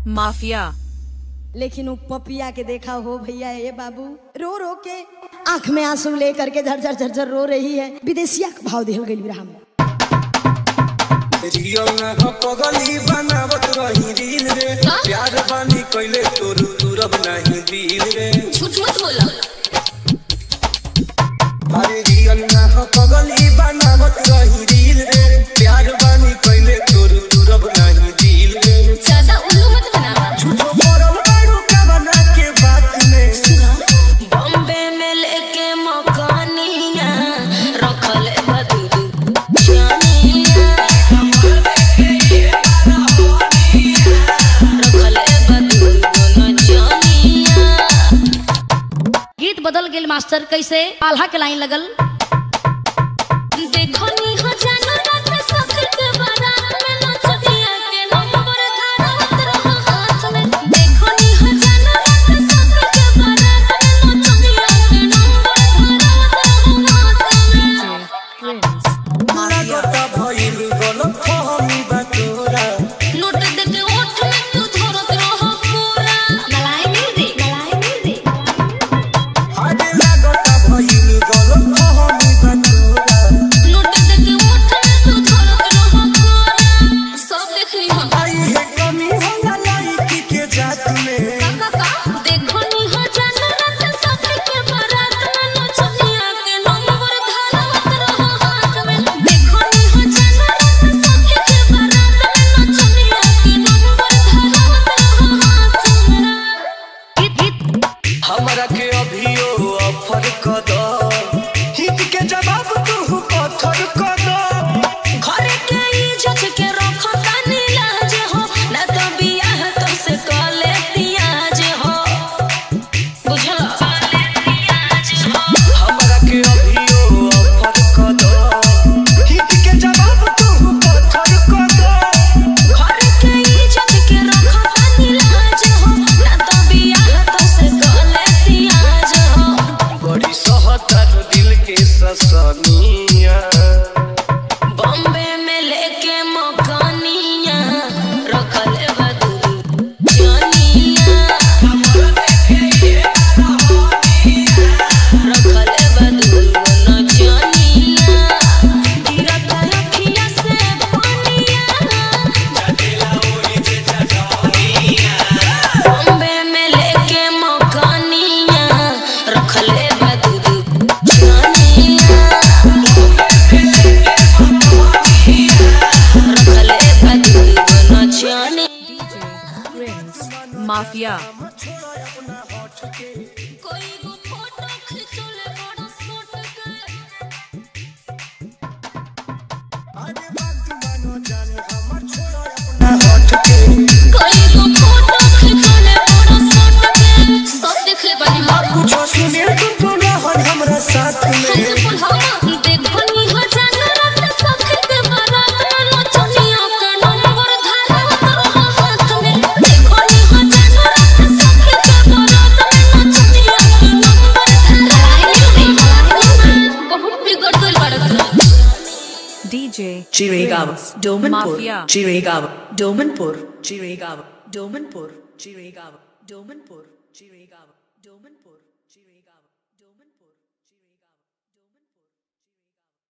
Mafia लेकिन वो पपिया के देखा हो भैया ये बाबू रो रो के आंख में आंसू लेकर के झरझर झरझर रो रही है विदेशिया के भाव दिहल गई बिरहा में रियल ना हो पगली बनावत रही रील रे प्यार बानी कइले तोर तुरब नहीं दिल रे झूठ मत बोला अरे रियल ना हो पगली बनावत रही रील रे प्यार बानी कइले तोर तुरब नहीं दिल रे ज्यादा उल्लू मत बनावा झूठो मरल बाड़ू का बना के बात में बॉम्बे में लेके मकानिया रखल बदू जानिया रखल बदू न जानिया गीत बदल गेल मास्टर कैसे आल्हा के लाइन लगल देखो नी हो जानो रात में सखर के बारात में नचतिया के नंबर धारत रहो हाथ में देखो नी हो जानो रात में सखर के बारात में नचतिया के नंबर धारत रहो हाथ में लागता भइल गलत फहमी बा तोरा नोट देके ओठ में तू धरत रहो पूरा मलाई मिल रे मलाई मिल रे अरे लागता भइल गलत फहमी बा तोरा नोट देके ओठ में तू धरत रहो पूरा सब देख ली हम आई है कमी होला लड़की के जात में देखो नी हो जानो रात सखर के बारात में नचतिया के नंबर धारत रहो हाथ में देखो नी हो जानो रात सखर के बारात में नचतिया के नंबर धारत रहो हाथ में गीत गीत हमरा के अभियो ऑफर क दो हिट के जवाब तू पत्थर क दो घरे के इज्जत के रखो तानी लाज हो ना तो बियाह तो से कले पियाज हो बुझल हमरा के अभियो ऑफर क दो हिट के जवाब तू पत्थर क दो घरे के इज्जत के रखो तानी लाज हो ना तो बियाह तो से कले पियाज हो बड़ी सहतर दिल के ससनिया बॉम्बे में लेके मकानिया रखल बदू जानिया रखल बदू न जानिया गिरत अखिया से पानिया बॉम्बे में लेके मकानिया रखल बदू जानिया रखले बदू न जाने माफिया कोई गो फोटो खिंचोले बड़ा सोट के कोई गो फोटो खिंचोले बड़ा सोट के सब देख ले बनी हम कुछो सुने तुम तो रहन हमरा साथ में देखो नी हो जाना रात सखी के बारात में नचनिया के नंबर धारत रहो हाथ में देखो नी हो जाना रात सखी के बारात में नचनिया के नंबर धारत बहुत बिगड़ गइल बाड़त DJ Chirigava, Domanpur, Mafia. Chirigava, Domanpur, Chirigava, Domanpur, Chirigava, Domanpur.